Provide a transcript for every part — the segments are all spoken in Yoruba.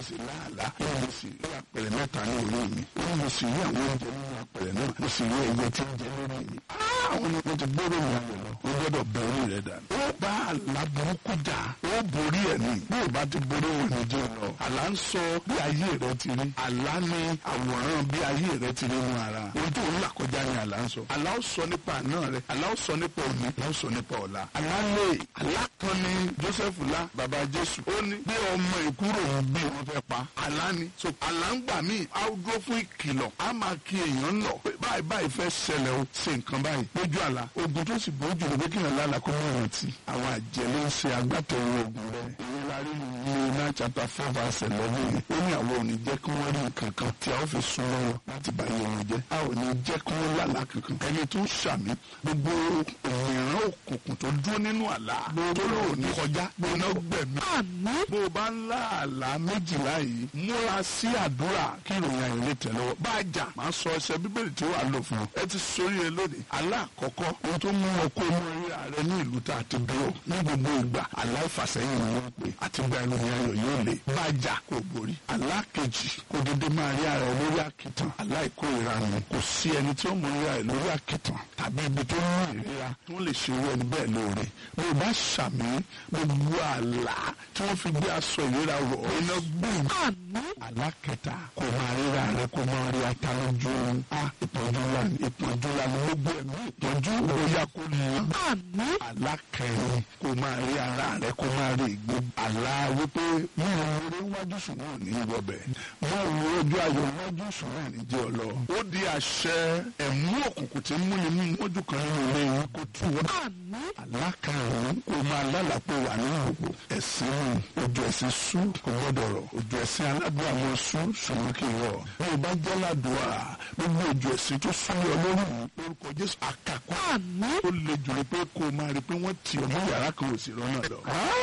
sì láàlá ó mo sì rí apẹ̀rẹ̀ mẹ́ta ní orí mi ó mo sì rí àwọn oúnjẹ nínú apẹ̀rẹ̀ náà mo sì rí ẹyẹ tí ń jẹ lórí mi. àwọn ni mo ti gbọ́dọ̀ mi ayọ̀ lọ o gbọ́dọ̀ bẹ orí rẹ dànù. ó bá àlá burúkú jà ó borí ẹ̀ ní bí ò bá ti borí wọn ní jẹ́ lọ. àlá ń sọ bí ayé rẹ ti rí àlá ní àwòrán bí ayé rẹ ti rí nínú ara ohun tó ń là kọjá ni àlá ń sọ. àlá ó sọ nípa àná rẹ àlá ó sọ nípa òní àlá ó sọ nípa ọ̀la. àlá lè àlá kan ní Joseph lá bàbá Jésù ó ní bí ọmọ ìkúrò ń bí wọn fẹ́ pa àlá ni so àlá ń gbà míì á dúró fún ìkìlọ̀ á máa kí èèyàn lọ pé báyìí báyìí fẹ́ ṣẹlẹ̀ o ṣe nǹkan báyìí lójú àlá ogun tó sì bójú ló pé kí èèyàn lálàá kó mọ̀ rántí àwọn àjẹ́ ló ń ṣe agbátẹrù ogun rẹ̀ ìyẹn la rí ní iná chapter four verse eleven yìí ó ní àwọn ò ní jẹ́ kí wọ́n rí nǹkan kan tí a ó fi sún lọ́wọ́ láti bá yẹ wọn jẹ́ a ò ní jẹ́ kí wọ́n lálàá kankan ẹni tó ń ṣàmì gbogbo òmìnira òkùnkùn tó dúró nínú àlá tó lò ní kọjá gbóná gbẹ̀mí Àmín. bó o bá ń lá àlá méjìlá yìí múra sí àdúrà kí ìròyìn ayọ̀ lè tẹ̀ lọ́wọ́ bá a jà máa sọ ẹsẹ̀ bíbélì tí ó wà lò fún ọ ẹ ti sórí ẹ lónìí àlá àkọ́kọ́ ohun tó mú ọ kó mú rí ààrẹ ní ìlú tá a ti bí ọ ní gbogbo ìgbà àlá ìfàsẹ́yìn ni wọ́n pè àti gba ìròyìn ayọ̀ yóò lè bá a jà kó borí àlá kejì kó dédé máa rí ààrẹ lórí àkìtàn àlá ìkórìíra nù kò sí ẹni tí ó mú rí ààrẹ lórí àkìtàn tàbí ibi tó ní ìríra tó lè ṣe irú ẹni bẹ́ẹ̀ lóore bí o bá ṣàmì gbogbo àlá tí wọ́n fi gbé aṣọ ìríra rọ̀ iná gbòòrò Àmín. alákẹta kò máa ríra rẹ kò máa rí ata lójú a ìpọ́njú la ní ìpọ́njú la ní gbogbo ẹ̀mí ìpọ́njú bóyá kò ní Àmín. alákẹrin kò máa rí ara rẹ kò máa rí ìgbé àlá wípé wọn ò rí wájú sùn náà ní ìwọbẹ wọn ò rí ojú ayọ̀ wájú sùn náà ní jẹ ọlọ ó di àṣẹ ẹ̀mú òkùnkùn tí ń múni mú mọ́jú kan nínú ilé yìí kò tú wọn Àmín. alákàrún kò máa lálàpọ̀ wà ní òkú ẹ̀sìn ojú ẹ̀sìn sú kò gbọ́dọ̀ rọ̀ ojú ẹ̀sìn aládùn àwọn sú ṣùgbọ́n kì í rọ̀ bí o bá jẹ́ ládùúà gbogbo ojú ẹ̀sìn tó súnmọ́ ọ lórí yìí lórúkọ Jésù àkàkọ́ Àmín. ó le jùlọ pé kó o máa rí i pé wọ́n tì ọ́ mọ́ yàrá kan ò sì rọ́nà lọ.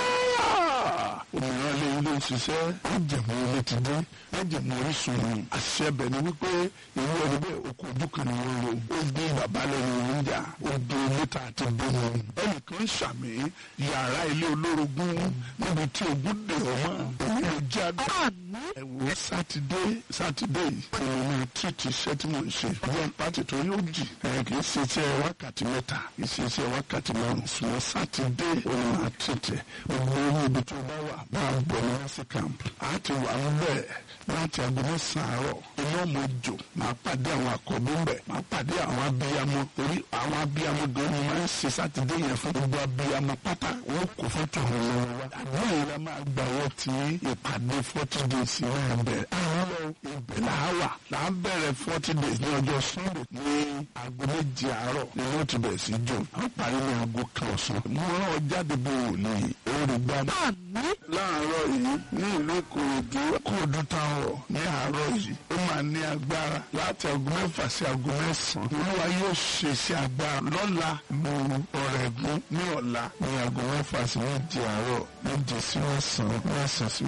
òmìnira lé ilé ìṣiṣẹ́ májèmú ilé ti dé májèmú orísun ni àṣẹ bẹ̀ ni wípé ìwé ẹni bẹ́ẹ̀ okò ojú kan ni wọ́n lò ó gbé bàbá lẹ́nu níjà ó gbé mẹ́ta àti bẹ́ẹ̀ ẹnìkan ṣàmì yàrá ilé olórogún níbi tí ogun dè ọ́ mọ́ èyí ló jẹ́ àgbà Àmín. ẹ wo sátidé sátidé yìí èmi máa tìrìtì iṣẹ́ tí mo ń ṣe ìwọ̀n pàtì tó yóò jì ẹ kì í ṣe iṣẹ́ wákàtí mẹ́ta kì í ṣe iṣẹ́ wákàtí márùn ṣùgbọ́n sátidé òun máa tìrìtì gbogbo orí ibi tó bá wà máa bọ̀ ní wáṣí camp á ti wà ń bẹ̀ láti aago mẹ́sàn-án àárọ̀ iná mo jò máa pàdé àwọn àkọ́bí ń bẹ̀ máa pàdé àwọn abiyamọ orí àwọn abiyamọ gan ni máa ń ṣe sátidé yẹn fún gbogbo abiyamọ pátá wọn kò fẹ́ tó àwọn ọmọ wa àdúrà yìí la máa gbà wọ́n ti ìpàdé forty days náà bẹ̀rẹ̀ àwọn ibẹ̀ là á wà là á bẹ̀rẹ̀ forty days ní ọjọ́ sunday ní aago méje àárọ̀ ni wọ́n ti bẹ̀rẹ̀ sí jò wọ́n parí ní aago kan ọ̀sán mo rán ọ jáde bí wòlíì orí gbàdá Àmín. láàárọ̀ yìí ní ìlú ìkòròdú kòròdú táwọn ní àárọ̀ yìí ó máa ní agbára láti aago mẹ́fà sí aago mẹ́sàn-án olúwa yóò ṣe sí agbára lọ́la mo ọ̀rẹ́gun ní ọ̀la ní aago mẹ́fà sí méje àárọ̀ méje sí mẹ́sàn-án mẹ́sàn-án sí